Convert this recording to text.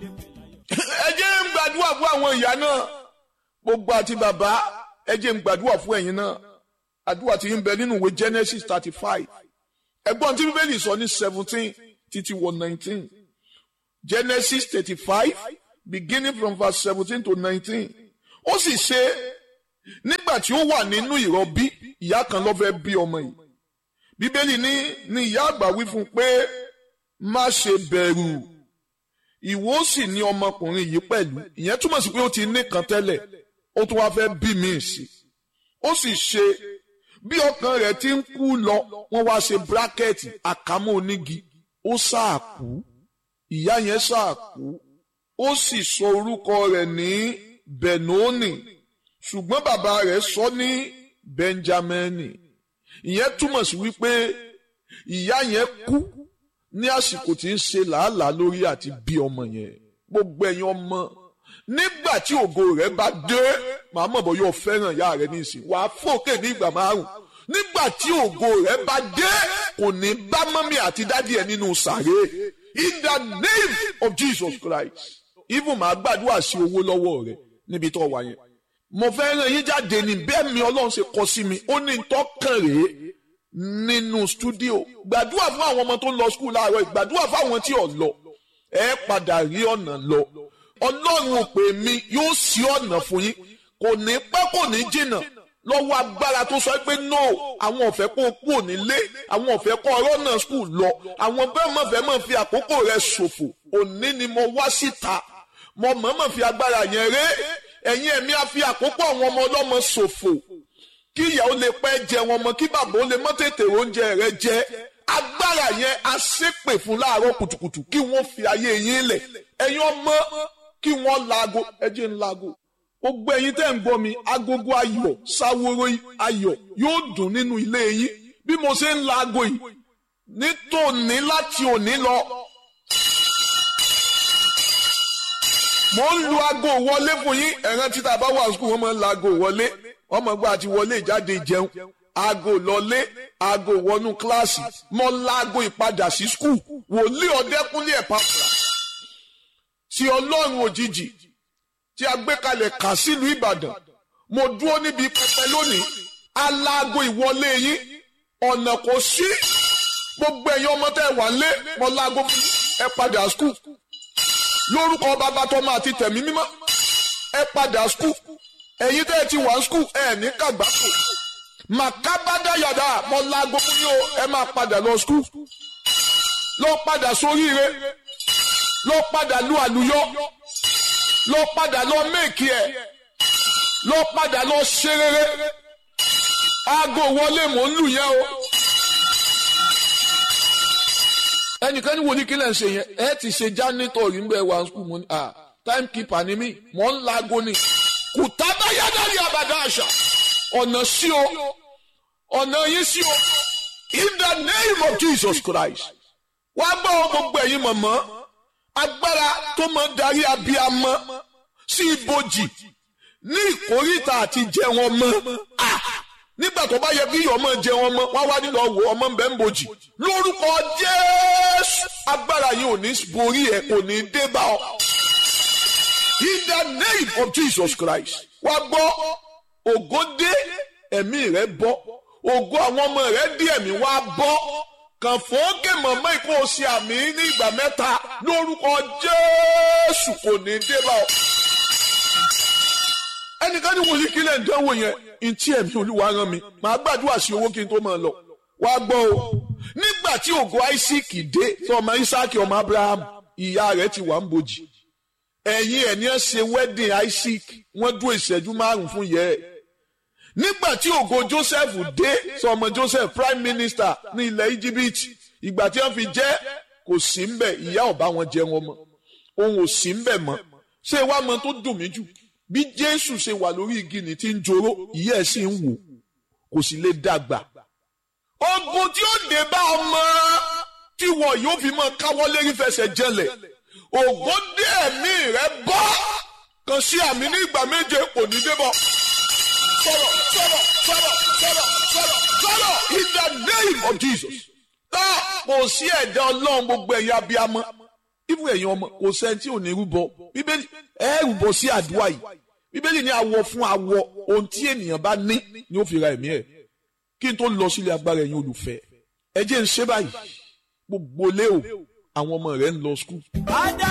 ẹ jẹ́ ń gbàdúrà fún àwọn ìyá náà gbogbo àti bàbá ẹ jẹ́ ń gbàdúrà fún ẹ̀yin náà àdúrà tí ń bẹ nínú ìwé Genesis thirty five ẹgbọ́n tí bíbélì sọ ní seventeen títí wọ nineteen Genesis thirty five beginning from verse seventeen to nineteen ó sì ṣe nígbà tí ó wà nínú ìrọbí ìyá kan ló fẹ́ bí ọmọ yìí bíbélì ní ní ìyá àgbà wí fún un pé má ṣe bẹ̀rù ìwọ ó sì ní ọmọkùnrin yìí pẹ̀lú ìyẹn túmọ̀ sí pé ó ti ní kan tẹ́lẹ̀ ó tún wá fẹ́ bí mi sí ó sì ṣe bí ọkàn rẹ̀ ti ń kú lọ wọ́n wá ṣe bírákẹ́ẹ̀tì àkámọ́ onígi ó sáà kú ìyá yẹn sáà kú ó sì sọ orúkọ rẹ̀ ní benoni ṣùgbọ́n bàbá rẹ̀ sọ ní benjamini ìyẹn túmọ̀ sí wípé ìyá yẹn kú ní àsìkò tí ń ṣe làálàá lórí àti bí ọmọ yẹn gbogbo ẹ̀yin ọmọ nígbà tí ògo rẹ̀ bá dé màá mọ̀ bọ́ yóò fẹ́ràn ìyá rẹ̀ nísìnyí wàá fòkè ní ìgbà márùn nígbà tí ògo rẹ̀ bá dé kò ní bá mọ́mí àti dádì ẹ̀ nínú sàré in the name of Jesus Christ even màá gbàdúrà sí owó lọ́wọ́ rẹ̀ níbi tó wà yẹn mo fẹ́ ràn yín jáde ní bẹ́ẹ̀ mi ọlọ́run ṣe kọ sí mi ó ní tọ́kàn rèé nínú stúdíò gbàdúrà fún àwọn ọmọ tó ń lọ skul láàárọ̀ gbàdúrà fún àwọn tí ò lọ ẹ padà rí ọ̀nà lọ ọlọ́run ò pè mí yóò ṣí ọ̀nà fún yín kò ní pẹ́ kò ní jìnnà lọ́wọ́ agbára tó sọ pé no àwọn ọ̀fẹ́ kó kú ònílé àwọn ọ̀fẹ́ kó ọ̀rọ̀ náà skul lọ àwọn bẹ́ẹ̀ mọ̀ fẹ́ mọ̀ fi àkókò rẹ̀ ṣòfò òní ni mo wá síta mo mọ̀ọ́mọ̀ fi agbára yẹn ré ẹ̀yin ẹ̀mí á fi àkókò àwọn ọmọ ọlọ́mọ ṣòfò kí ìyàwó lè pẹ́ jẹ wọn mọ́ kí bàbá ó lè mọ́ tètè oúnjẹ rẹ jẹ agbára yẹn á ṣépè fún láàárọ̀ kùtùkùtù kí wọ́n fi ayé yín lẹ̀ ẹ̀yin ọmọ kí wọ́n laago ẹjẹ́ ń laago gbogbo ẹ̀yin tẹ́ ń gbọ́ mi agogo ayọ̀ sáwóró ayọ̀ yóò dùn nínú ilé yín bí mo ṣe ń laago yìí nítòní láti òní lọ mo ń lu aago wọlé fún yín ẹ̀ràn títà bá wà sùkúl wọ́n máa ń la aago wọlé wọ́n máa gbọ́ àti wọlé ìjáde jẹun aago lọlé aago wọnú kíláàsì mo la aago ìpadà sí sùkúl wòlíì ọ̀dẹ́kúnlé ẹ̀pàpà tí ọlọ́run òjijì tí a gbé kalẹ̀ kà sílùú ìbàdàn mo dúró níbi pẹpẹ lónìí alaago ìwọlé yín ọ̀nà kò sí gbogbo ẹ̀yin ọmọ tẹ́ wà lé mo laago ẹ padà sùkúl lórúkọ bàbá tọmọ àti tẹ̀mí mímọ́ ẹ padà skul ẹ̀yin tẹ́ ẹ ti wà skul ẹ ní kàgbákò màkábádáyàdá mọ láago fún yín o ẹ máa padà lọ skul lọ padà sóríire lọ padà lu àlùyọ lọ padà lọ méèkì ẹ lọ padà lọ ṣe rere aago wọlé mò ń lù yẹn o ẹnìkan ní wo ní kílẹ̀ ń ṣe yẹn ẹ ti ṣe jánítọ̀ rí mbẹ́ wá skul mo ní à time keeper ni mí mò ń laago ni kùtà bá yádàrí àbàdà àṣà ọ̀nà sí o ọ̀nà yín sí o in the name of Jesus Christ wá gbọ́ gbogbo ẹ̀yin mọ̀mọ́ agbára tó máa darí abiyamọ sí ibojì ní ìkórìtà àti jẹun ọmọ nígbà tó bá yẹ kí ọmọ jẹun ọmọ wá wá nílò ọwọ ọmọ ń bẹ ń bojì lórúkọ Jésù agbára yìí ò ní borí ẹ kò ní dé bá ọ in the name of Jesus Christ wá gbọ́ ògo dé ẹ̀mí rẹ bọ́ ògo àwọn ọmọ rẹ dé ẹ̀mí wá bọ́ kàn fòókè mọ̀mọ́ ìkó o ṣe àmì ní ìgbà mẹ́ta lórúkọ Jésù kò ní dé bá ọ ẹnìkan ní wòlíì kílẹ̀ ń dánwò yẹn ntí ẹ̀mí olúwa rán mi màá gbàdúrà sí owó kí n tó máa lọ wá gbọ́ o nígbà tí ògo Isaac dé tí ọmọ Isaac ọmọ Abraham ìyá rẹ̀ ti wà ń bojì ẹ̀yìn ẹ̀ ní ẹ̀ ṣe wedding Isaac wọ́n dún ìṣẹ́jú márùn fún yẹ ẹ̀ nígbà tí ògo Joseph dé tí ọmọ Joseph prime minister ní ilẹ̀ Egypt ìgbà tí wọ́n fi jẹ́ kò sí ń bẹ̀ ìyá ọ̀bá wọn jẹ wọn mọ́ òun ò sí ń bẹ̀ mọ́ ṣé wàá mọ tó dùn mí jù bí jésù ṣe wà lórí igi ní tí ń joró ìyá ẹ̀ sì ń wò kò sì lè dàgbà. ogun tí ó dé bá ọmọ tí wọn yóò fi mọ káwọ́ lérí fẹsẹ̀ jẹlẹ̀ ògo dé ẹ̀mí rẹ bọ́ kan sí àmì ní ìgbà méje kò ní débọ̀. sọ̀rọ̀ sọ̀rọ̀ sọ̀rọ̀ sọ̀rọ̀ sọ̀rọ̀ sọ̀rọ̀ in the name of Jesus. tá kò sí ẹ̀dá ọlọ́run gbogbo ẹ̀yà abiyamọ ibù ẹ̀yin ọmọ kò sẹ́ni tí ò ní rúbọ bíbélì ẹ rúbọ sí àdúrà yìí bíbélì ní awọ fún awọ ohun tí ènìyàn bá ní ni ó fi ra ẹ̀mí ẹ̀ kí n tó lọ sílé agbára ẹ̀yin olùfẹ́ ẹ jẹ́ ń ṣe báyìí gbogbo lé o àwọn ọmọ rẹ̀ ń lọ skul.